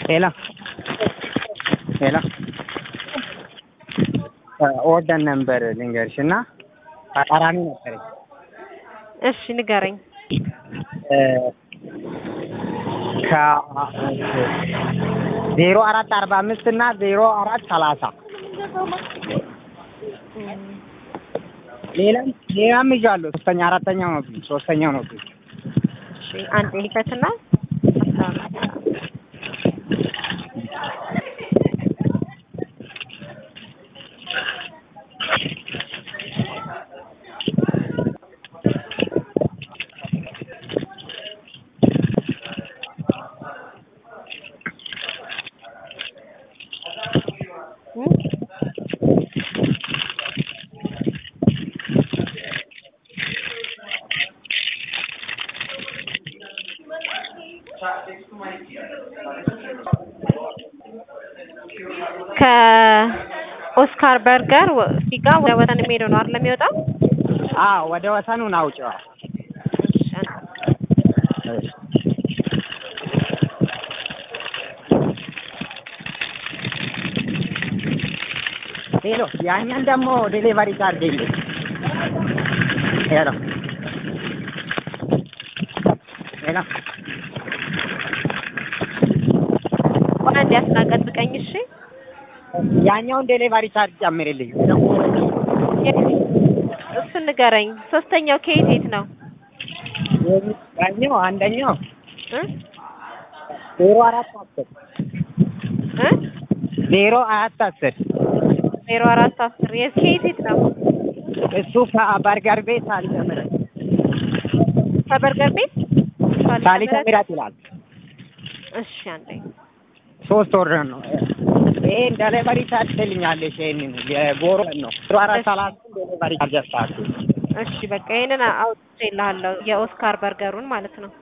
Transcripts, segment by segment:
ሄሎ ሄሎ ኦርደር ነምበር ልንገርሽ እና ተቃራኒ ነበረኝ እሺ ንገረኝ። ዜሮ አራት አርባ አምስት እና ዜሮ አራት ሰላሳ ሌላም ሌላም ይዣለሁ። ሶስተኛ አራተኛው ነው ሶስተኛው ነው። እሺ አንድ ይፈትና ከኦስካር በርገር ፊጋ ወደ ወሰን የሚሄደው ነው አይደል የሚወጣው? አዎ ወደ ወሰኑን አውጪዋ። እሺ አንድ ሄሎ ያኛን ደግሞ ዴሊቨሪ ታርገኝ። ሄሎ ሄሎ ቆይ አንዴ አስናቀጥቅኝ። እሺ ያኛውን ዴሊቨሪ ቻርጅ ጨምርልኝ። እሱን ንገረኝ። ሶስተኛው ከየት የት ነው? ያኛው አንደኛው እ ዜሮ አራት አስር እ ዜሮ አራት አስር ዜሮ አራት አስር የት ከየት የት ነው? እሱ ከበርገር ቤት ሳሊተ ምህረት ከበርገር ቤት ሳሊተ ምህረት ይላል። እሺ አንዴ ሶስት ኦርደር ነው። ይሄን ዴሊቨሪ ቻርጅ ትልኛለሽ። ይሄንን የጎሮ ነው ዜሮ አራት ሰላሳ ዴሊቨሪ ቻርጅ አስታርኩ። እሺ በቃ ይሄንን አውጥቼልሃለሁ የኦስካር በርገሩን ማለት ነው።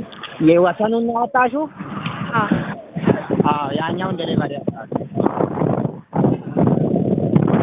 የወሰኑን ያወጣሽው? አዎ አዎ ያኛውን ዴሊቨሪ አስታርኩ።